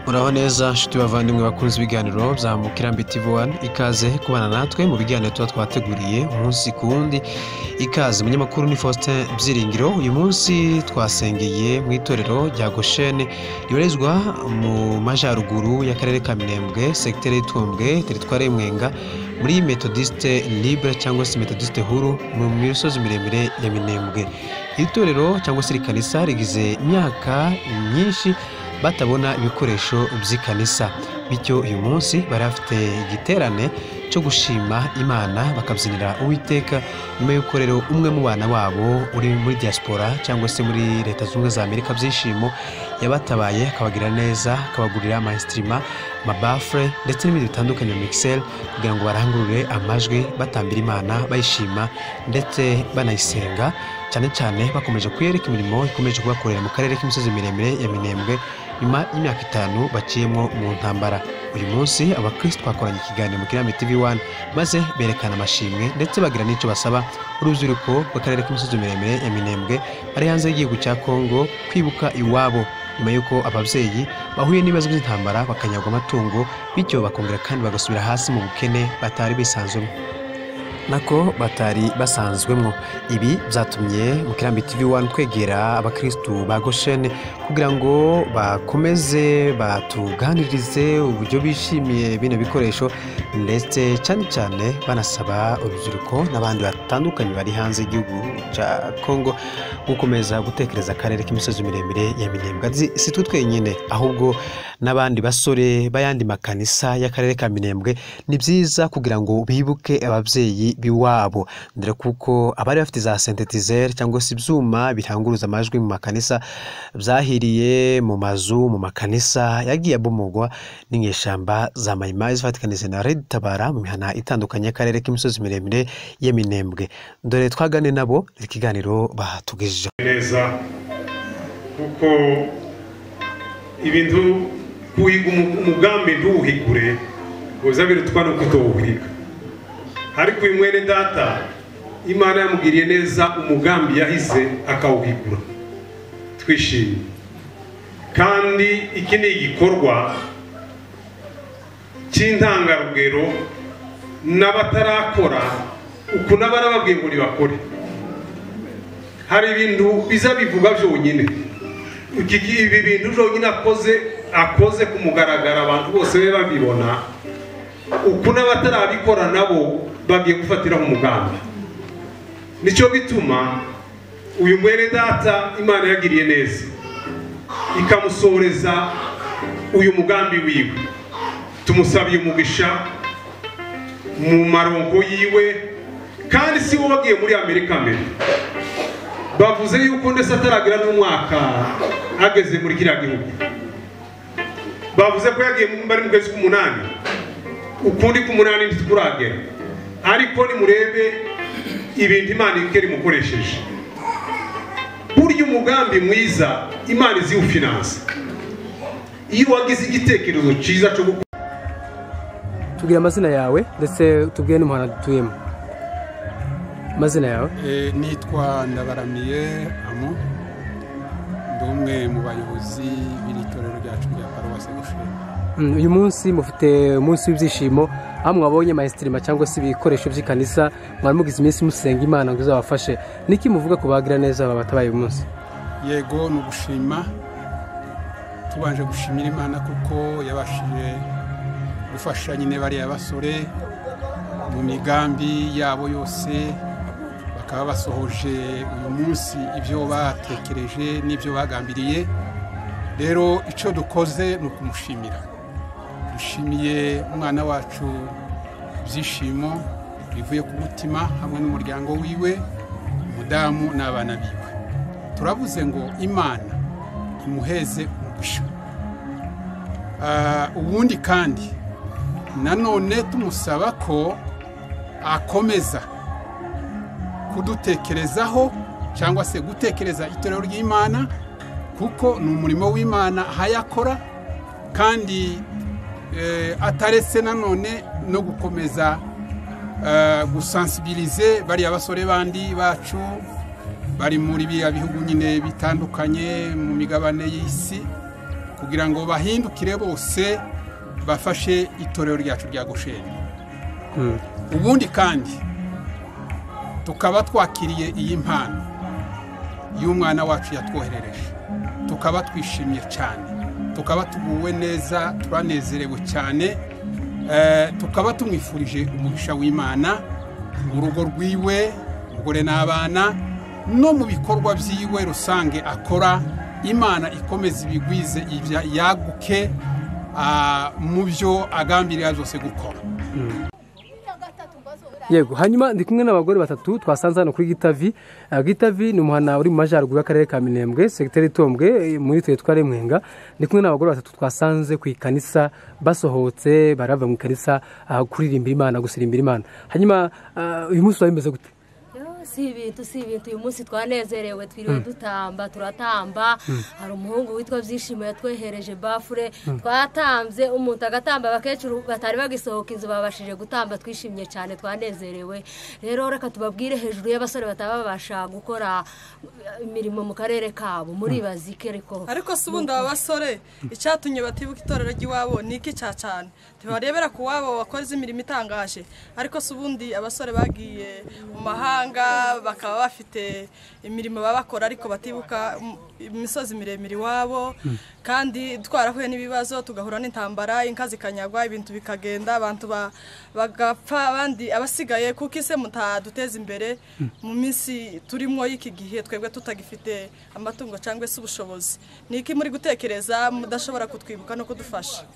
uraho neza nshuti bavandimwe bakunze ibiganiro bya mukirambi tv wani ikaze kubana natwe mu biganiro tuba twateguriye umunsi ku wundi ikaze umunyamakuru ni faustin byiringiro uyu munsi twasengeye mu itorero rya goshene ribarizwa mu majyaruguru y'akarere ka minembwe segiteri y'itumbwe teritwari y'umwenga muri metodiste libre cyangwa se metodiste huru mu misozi miremire ya minembwe iri torero cyangwa se rikanisa rigize imyaka myinshi batabona ibikoresho by'ikanisa bityo uyu munsi bari bafite igiterane cyo gushima imana bakabyinira uwiteka nyuma y'uko rero umwe mu bana wabo uri muri diaspora cyangwa se muri leta zunze ubumwe za amerika byishimo yabatabaye akabagira neza akabagurira amayisitirima amabafure ndetse n'ibindi bitandukanye mikiseri kugira ngo barangurure amajwi batambira imana bayishima ndetse banayisenga cyane cyane bakomeje kuyereka imirimo ikomeje kubakorera mu karere k'imisozi miremire ya minembwe nyuma y'imyaka itanu baciyemo mu ntambara uyu munsi abakirisitu bakoranye ikiganiro mu kirami tv wani maze berekana amashimwe ndetse bagira n'icyo basaba urubyiruko rw'akarere k'imisozi miremire ya minembwe ari hanze y'igihugu cya kongo kwibuka iwabo nyuma y'uko ababyeyi bahuye n'ibibazo by'intambara bakanyagwa amatungo bityo bakongera kandi bagasubira hasi mu bukene batari bisanzwemo nako batari basanzwemo ibi byatumye mu kirambi tv wani twegera abakirisitu ba goshene kugira ngo bakomeze batuganirize uburyo bishimiye bino bikoresho ndetse cyane cyane banasaba urubyiruko n'abandi batandukanye bari hanze y'igihugu cya kongo gukomeza gutekereza akarere k'imisozi miremire ya minembwe Zi- si twe twenyine ahubwo n'abandi basore b'ayandi makanisa y'akarere ka minembwe ni byiza kugira ngo bibuke ababyeyi b'iwabo dore kuko abari bafite za sentetizeri cyangwa se ibyuma biranguruza amajwi mu makanisa byahiriye mu mazu mu makanisa yagiye abomogwa n'inyeshyamba za mayimayi zifatikanije na redi tabara mu mihana itandukanye y'akarere k'imisozi miremire y'eminembwe dore twagane nabo ikiganiro batugejejeho neza kuko ibintu kuhiga umu- umugambi ntuwuhigure ngo biza birutwa nuko utowuhiga ariko uyu mwene data imana yamugiriye neza umugambi yahize akawuhigura twishimye kandi iki ni igikorwa cy'intangarugero n'abatarakora uku n'abarababwiye ngo nibakore hari ibintu biza bivuga byonyine Iki gi- ibi bintu byonyine akoze akoze ku mugaragaro abantu bose be babibona uku n'abatarabikora nabo bagiye gufatiraho umugambi nicyo bituma uyu mwene data imana yagiriye neza ikamusoreza uyu mugambi wiwe tumusabiye umugisha mu maronko yiwe kandi si we wagiye muri amerika mbere bavuze yuko ndetse ataragira n'umwaka ageze muri kiriya gihugu bavuze ko yagiye mu- bari mu kwezi k'umunani ukundi k'umunani ntitukuragera ariko nimurebe ibintu imana ikera imukoresheje burya umugambi mwiza imana iziwufinansa iyo wagize igitekerezo cyiza cyo gukora tubwire amazina yawe ndetse tubwire n'umuhanda dutuyemo amazina yawe Eh, nitwa ndabaramiye amu ndi umwe mu bayobozi b'iri torero ryacu rya paruwasi gushima Mm, uyu munsi mufite umunsi w'ibyishimo aho mwabonye mayisitirima cyangwa se ibikoresho by'ikanisa mwari mugize iminsi musenga imana ngo izabafashe niki muvuga ku bagira neza baba batabaye uyu munsi yego ni ugushima tubanje gushimira imana kuko yabashije gufasha nyine bariya basore mu migambi yabo yose bakaba basohoje uyu munsi ibyo batekereje n'ibyo bagambiriye rero icyo dukoze ni ukumushimira dushimiye umwana wacu ibyishimo bivuye ku mutima hamwe n'umuryango wiwe umudamu n'abana biwe turavuze ngo imana imuheze umugisha Ah, ubundi kandi nanone tumusaba ko akomeza kudutekerezaho cyangwa se gutekereza itorero ry'imana kuko ni umurimo w'imana aho ayakora kandi eh, ataretse nanone no gukomeza eh, gusansibilize bariya basore bandi bacu bari muri biriya bihugu nyine bitandukanye mu migabane y'isi kugira ngo bahindukire bose bafashe itorero ryacu rya gosheni Mm. ubundi kandi tukaba twakiriye iyi mpano y'umwana wacu yatwoherereje tukaba twishimye cyane tukaba tuguwe neza turanezerewe cyane Eh, tukaba tumwifurije umugisha w'imana mu rugo rwiwe umugore n'abana no mu bikorwa byiwe rusange akora imana ikomeza ibigwize ibya- yaguke ah, mu byo agambirira zose gukora yego hanyuma ndi kumwe n'abagore batatu twasanze hano kuri gitavi Ah, gitavi ni umuhana uri mu majyaruguru y'akarere ka minembwe segiteri itombwe eh, muri turere twa remwenga ndi kumwe n'abagore batatu twasanze ku ikanisa basohotse bari bava mu ikanisa ah, kuririmbira imana gusirimbira imana hanyuma ah, uyu munsi wari umeze gute Yo, si ibintu si ibintu uyu munsi twanezerewe twiriwe dutamba turatamba hari umuhungu witwa byishimo yatwehereje bafure twatambye umuntu agatamba abakecuru batari bagisohoka inzu babashije gutamba twishimye cyane twanezerewe rero reka tubabwire hejuru y'abasore bataba babasha gukora eh, imirimo mu karere kabo muri bazike ariko ariko si ubundi aba basore icyatumye batibuka itorero ry'iwabo ni iki cya cyane ntibarebera ku wabo wakoze imirimo itangaje ariko si ubundi abasore bagiye mu mahanga bakaba bafite imirimo baba bakora ariko batibuka im- imisozi miremire iwabo kandi twarahuye n'ibibazo tugahura n'intambara inka zikanyagwa ibintu bikagenda abantu ba- bagapfa abandi abasigaye kuko ise mutaduteza imbere mu minsi turimo y'iki gihe twebwe tutagifite amatungo cyangwa se ubushobozi ni iki muri gutekereza mudashobora kutwibuka no kudufasha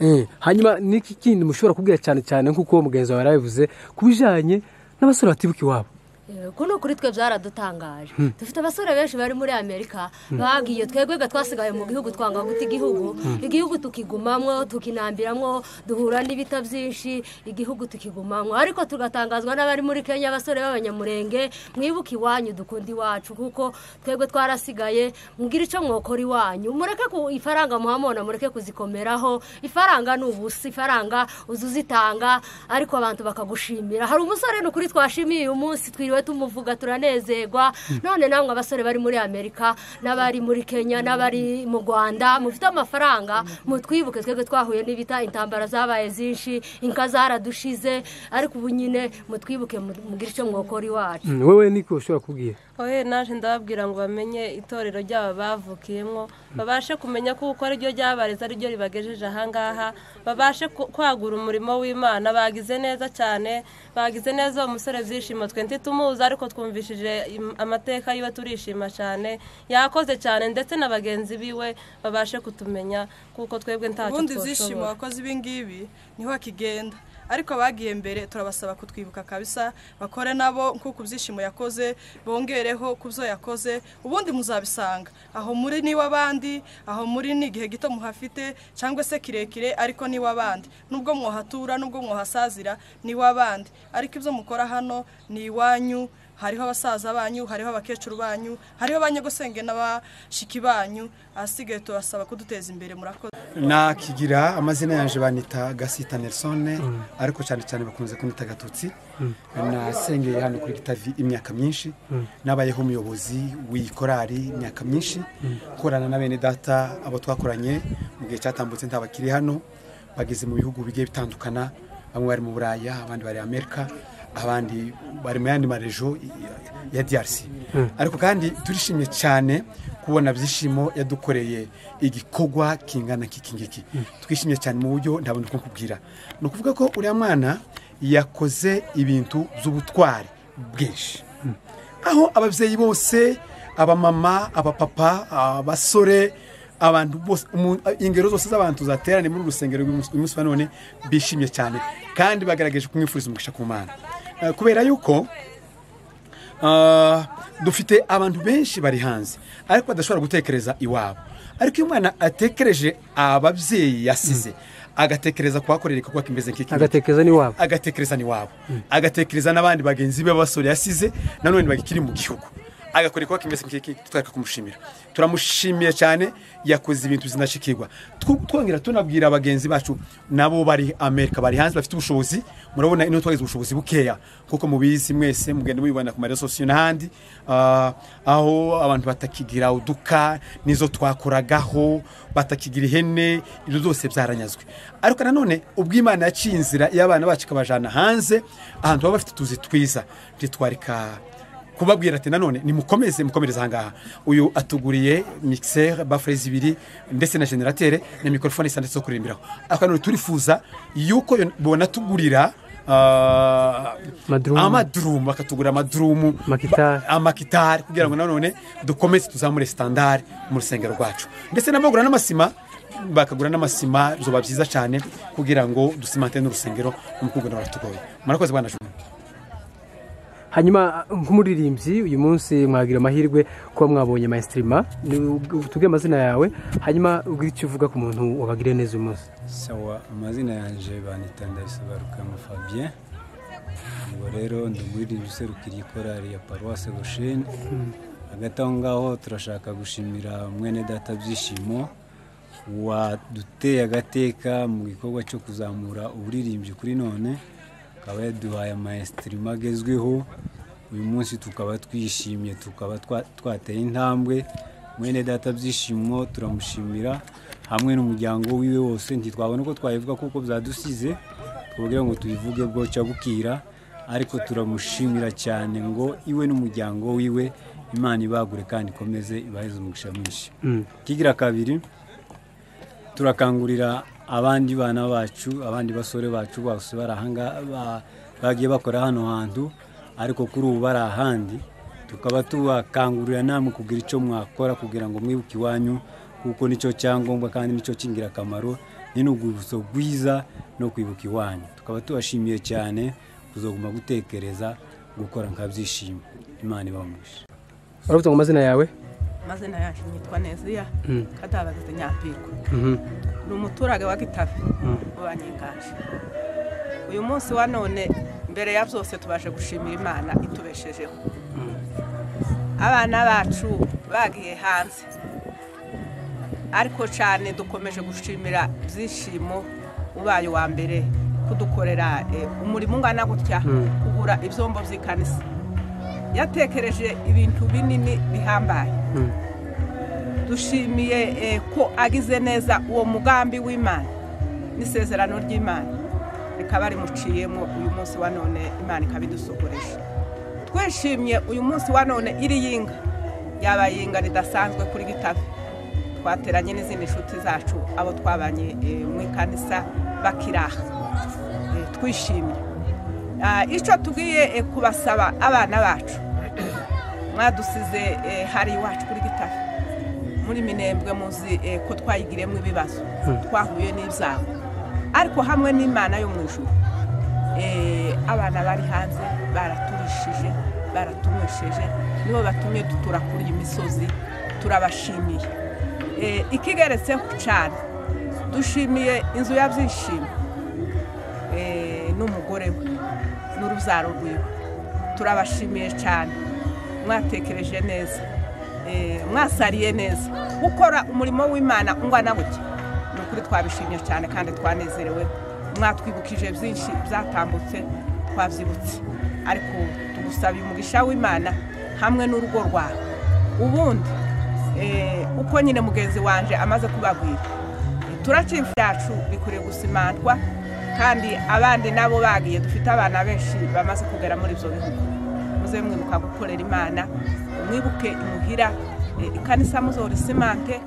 Eh, hanyuma n'iki kindi mushobora kubwira cyane cyane nk'uko mugenzi wawe yarabivuze ku bijyanye n'abasore batibuka iwabo Eh, kuno kuri twe byaradutangaje dufite abasore benshi bari muri amerika bagiye twegwega twasigaye mu gihugu twanga guta igihugu igihugu tukigumamwo tukinambiramwo duhura n'ibita byinshi igihugu tukigumamwo ariko tugatangazwa n'abari muri kenya abasore b'abanyamurenge mwibuke iwanyu dukunda iwacu kuko twebwe twarasigaye mubwire icyo mwokora iwanyu mureke ku ifaranga muhamona mureke kuzikomereraho ifaranga ni ubusa ifaranga uza uzitanga ariko abantu bakagushimira hari umusore ni ukuri twashimiye uyu munsi twiriwe tumuvuga turanezerwa none namwe abasore bari muri amerika n'abari muri kenya n'abari mu rwanda mufite amafaranga mutwibuke twebwe twahuye n'ibita intambara zabaye zinshi inka zaradushize ariko ubu nyine mutwibuke mu- mugire icyo mwokora iwacu Mm, wewe niko ushobora kubwira oye naje ndababwira ngo bamenye itorero ryabo bavukiyemo babashe kumenya ko uko ariryo ryabareze ariryo ribagejeje ahangaha babashe ku- kwagura umurimo w'imana bagize neza cyane bagize neza uwo musore byishimo twe ntitumuzi ariko twumvishije im- amateka yiwe turishima cyane yakoze cyane ndetse na bagenzi biwe babashe kutumenya kuko twebwe ntacyo ubundi ibyishimo twoshobora wakoze ibingibi niho kigenda ariko abagiye mbere turabasaba kutwibuka kabisa bakore nabo nk'uko ibyishimo yakoze bongereho ku byo yakoze ubundi muzabisanga aho muri niwe abandi aho muri ni igihe gito muhafite cyangwa se kirekire ariko niwe abandi nubwo mwahatura nubwo mwahasazira niwe abandi ariko ibyo mukora hano ni iwanyu hariho abasaza banyu hariho abakecuru banyu hariho abanyagosenge n'abashiki banyu ahasigaye tubasaba kuduteza imbere murakoze nakigira amazina yanjye banita gasita nelsone ariko cyane cyane bakunze kunita gatutsi nasengeye hano kuri gitavi imyaka myinshi nabayeho umuyobozi w'iyi korari imyaka myinshi korana na bene data abo twakoranye mu gihe cyatambutse nta bakiri hano bageze mu bihugu bigiye bitandukana bamwe bari mu buraya abandi bari amerika abandi bari mu yandi marejo ya DRC ariko kandi turishimye cyane kubona byishimo yadukoreye igikorwa kingana k'iki ngiki twishimye cyane mu buryo ntabona uko kubwira ni ukuvuga ko uriya mwana yakoze ibintu by'ubutwari bwinshi aho ababyeyi bose abamama abapapa abasore abantu bose umu- ingero zose z'abantu zateraniye muri uru rusengero uyu munsi- uyu munsi wa none bishimye cyane kandi bagaragaje kumwifuriza umugisha ku mana Eh, kubera yuko ah, dufite abantu benshi bari hanze ariko badashobora gutekereza iwabo ariko iyo umwana atekereje ababyeyi yasize agatekereza kuhakorera igikorwa kimeze nk'iki ngiki agatekereza n'iwabo agatekereza n'iwabo agatekereza n'abandi bagenzi be b'abasore yasize nanone bagikiri mu gihugu agakora ikoka mbese twereka kumushimira turamushimiye cyane yakoze ibintu zinashikirwa Tw- twongera tunabwira bagenzi bacu nabo bari amerika bari hanze bafite ubushobozi murabona ino twagize ubushobozi bukeya kuko mubizi mwese mugenda mubibona ku marezo n'ahandi Ah, aho abantu batakigira uduka nizo twakoragaho batakigira ihene ibyo byose byaranyazwe ariko nanone ubwo imana yaciye inzira y'abana bacu ikabajyana hanze ahantu baba bafite utuzi twiza ntitwarika kubabwira ati nanone nimukomeze mukomereze ahangaha uyu atuguriye mixer bafure zibiri ndetse na generatere na mikorofone zitanditse zo kuririmbiraho ariko nanone turifuza yuko yo- bonatugurira ah, Madrumu. amadurumu bakatugurira amadurumu Makitari. ba- amakitari kugira ngo nanone dukomeze tuzamure sitandari mu rusengero rwacu ndetse n'abagura n'amasima bakagura n'amasima bizoba byiza cyane kugira ngo dusimante n'urusengero mu kugura baratugoye murakoze bwana juma hanyuma nk'umuririmbyi uyu munsi mwagira amahirwe kuba mwabonye mayinstirima tubwire amazina yawe hanyuma ubwire icyo uvuga ku muntu wabagiriye neza uyu munsi sawa amazina yanjye banita ndabisobanukamo fabien ubwo rero ndugurira userukira korari ya paruwase gosheni hagati aho ngaho turashaka gushimira mwene data byishimo waduteye agateka mu gikorwa cyo kuzamura uburirimbyi kuri none akaba yaduhaye amayesitirima agezweho uyu munsi tukaba twishimye tukaba twa- twateye intambwe mwene data byishimo turamushimira hamwe n'umuryango wiwe wose ntitwabona uko twayivuga kuko byadusize twabwira ngo tuyivuge bwoca bukira ariko turamushimira cyane ngo iwe n'umuryango wiwe imana ibagure kandi ikomeze ibaheze umugisha mwinshi kigira kabiri turakangurira abandi bana bacu abandi basore bacu bose bari ahanga- ba- bagiye bakora hano hantu ariko kuri ubu bari ahandi tukaba tubakangurira namwe kugira icyo mwakora kugira ngo mwibuke iwanyu kuko nicyo cyangombwa kandi nicyo cy'ingirakamaro ni n'urwibutso rwiza no kwibuka iwanyu tukaba tubashimiye cyane kuzoguma gutekereza gukora nkabyishimo imana ibamugisha baravuga ngo amazina yawe amazina yacu yitwa neziya kadabagize nyapirwa Mhm. ni umuturage wa gitabi wanyiganje uyu munsi wa none mbere ya byose tubashe gushimira imana itubeshejeho abana bacu bagiye hanze ariko cyane dukomeje gushimira byishimo ubaye uwa mbere kudukorera eh, umurimo ungana gutya kugura ibyombo by'ikanisa yatekereje ibintu binini bihambaye dushimiye eh, ko agize neza uwo mugambi w'imana n'isezerano ry'imana rikaba rimuciyemo uyu munsi wa none imana ikaba idusokoresha twishimye uyu munsi wa none iri yinga yabaye yinga ridasanzwe kuri gitabi twateranye n'izindi nshuti zacu abo twabanye eh, mu ikanisa bakiraha Eh, twishimye Ah, icyo tugiye eh, kubasaba abana bacu mwadusize eh, hari iwacu kuri gitabi muri minembwe muzi eh, ko twayigiremo ibibazo twahuye n'ibyago ariko hamwe n'imana yo mu ijuru eh, abana bari hanze baraturishije baratunywesheje nibo batumye dutura kuri iyi misozi turabashimiye Eh, ikigeretseho cyane dushimiye inzu ya byishimo eh, n'umugore we n'urubyaro rwiwe turabashimiye cyane mwatekereje neza eh, mwasariye neza gukora umurimo w'imana ungana gutya ni ukuri twabishimye cyane kandi twanezerewe mwatwibukije byinshi byatambutse twabyibutse ariko tugusabiye umugisha w'imana hamwe n'urugo rwawe ubundi eh, uko nyine mugenzi wanjye amaze kubabwira turakiri byacu bikwiriye gusimantwa kandi abandi nabo bagiye dufite abana benshi bamaze kugera muri ibyo bihugu muze mwibuka gukorera imana mwibuke imuhira eh, ikanisa muzora isimante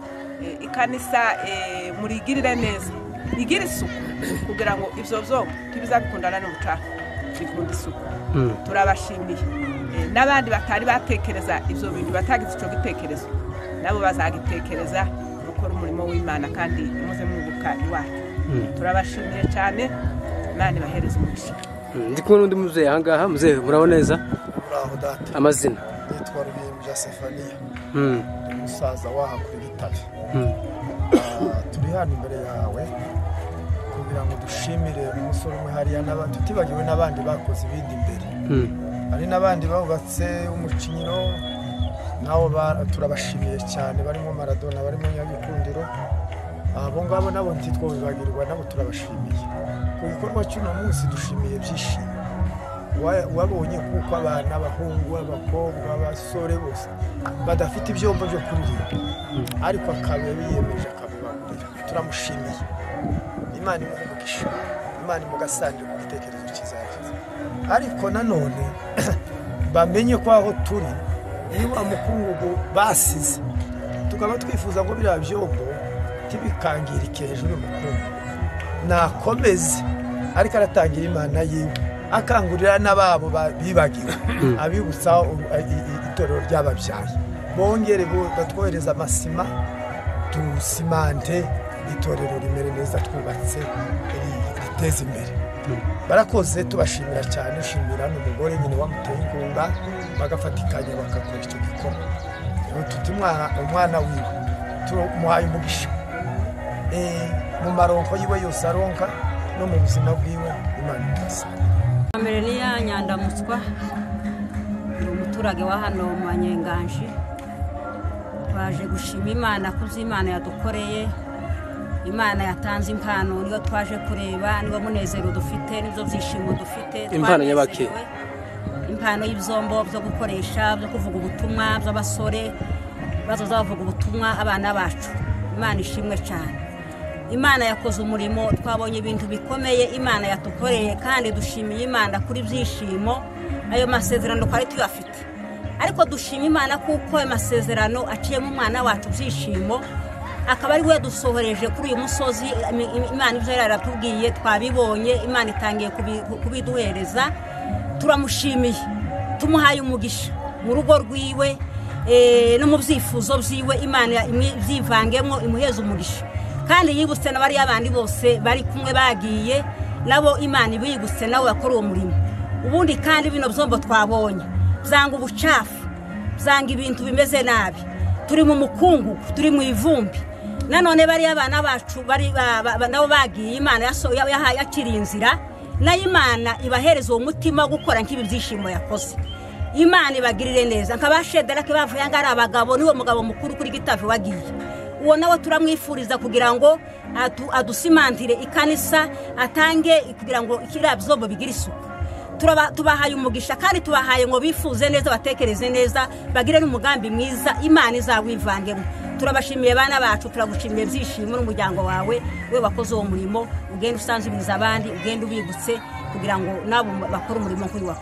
eh, ikanisa eh, murigirire neza igire isuku kugira ngo ibyo byombi ntibizabikundana n'umucaca bikunda isuku turabashimiye Eh, n'abandi batari batekereza ibyo bintu batagize icyo gitekerezo nabo bazagitekereza gukora umurimo w'imana kandi muze mwibuka iwacu turabashimiye cyane imana ibahereze umugisha ndi kumwe n'undi mubyeyi ahangaha muzehe muraho neza uraho data amazina nitwa rubinja sefaniya Mm, ni umusaza waha kuri gitari mm. Ah, turi hano imbere yawe kugira ngo dushimire umusore umwe hariya n'abandi tutibagiwe n'abandi bakoze ibindi imbere Mm. hari n'abandi bahubatse umukinyiro nabo ba- turabashimiye cyane barimo maradona barimo nyagikundiro abo ngabo nabo ntitwo bibagirwa nabo turabashimiye ku gikorwa cy'uno munsi dushimiye byishimo Wa- wabonye kuko abana abahungu abakobwa abasore bose badafite ibyombo byo kuririmba ariko akaba biyemeje akabibagurira turamushimiye imana imuhe umugisha imana imugasangire mu gitekerezo kizakiza ariko nanone bamenye ko aho turi ni wa mukungugu basize tukaba twifuza ngo biriya byombo ntibikangirike hejuru y'umukungu nakomeze ariko aratangira imana yiwe akangurira n'ababo ba- bibagiwe abibutsa u- i- i- itorero ry'ababyaye bongere bo- batwohereza amasima dusimante itorero rimere neza twubatse ri- riteza imbere barakoze tubashimira cyane ushimira n'umugore nyine wamuteye inkunga bagafatikanya bagakora icyo gikorwa rero tuti umwana umwana wiwe tumuhaye umugisha Eh, mu maronko yiwe yose aronka no mu buzima bwiwe imana itasanga mbere ni ya nyandamuswa ni umuturage wa hano mu banyenganji twaje gushima imana ku byo imana yadukoreye imana yatanze impano niyo twaje kureba niwo munezero dufite nibyo byishimo dufite Impano Twanezerewe. nyabake. impano y'ibyombo byo gukoresha byo kuvuga ubutumwa by'abasore bazoza bavuga ubutumwa abana bacu imana ishimwe cyane imana yakoze umurimo twabonye ibintu bikomeye imana yatukoreye kandi dushimiye imana kuri byishimo ayo masezerano twari tuyafite ariko dushima imana kuko ayo masezerano aciyemo umwana wacu byishimo akaba ari we dusohoreje kuri uyu musozi Im- im- imana ibyo yari yaratubwiye twabibonye imana itangiye kubi- kubiduhereza turamushimiye tumuhaye umugisha mu rugo rwiwe eh, no mu byifuzo byiwe imana imwe- byivangemo imuheza umugisha kandi yibutse na bariya bandi bose bari kumwe bagiye nabo imana ibigutse nawe yakora uwo murimo ubundi kandi bino byombo twabonye byanga ubucafu byanga ibintu bimeze nabi turi mu mukungugu turi mu ivumbi nanone bariya bana bacu bari ba- ba- ba- nabo bagiye imana yaso- ya- yahaye yakiriye inzira nayo imana ibahereza uwo mutima wo gukora nk'ibi byishimo yakoze imana ibagirire neza nk'abashederake bavuye ngo ari abagabo niwo mugabo mukuru kuri gitavi wagiye uwo nawe turamwifuriza kugira ngo adu- adusimantire ikanisa atange kugira ngo kiriya byombo bigire isuku Turaba- tubahaye umugisha kandi tubahaye ngo bifuze neza batekereze neza bagire n'umugambi mwiza imana izawivangemo turabashimiye bana bacu turagushimiye byishimo n'umuryango wawe we wakoze uwo murimo ugenda usanzubiriza abandi ugenda ubibutse kugira ngo nabo bakore umurimo nk'uyu wakoze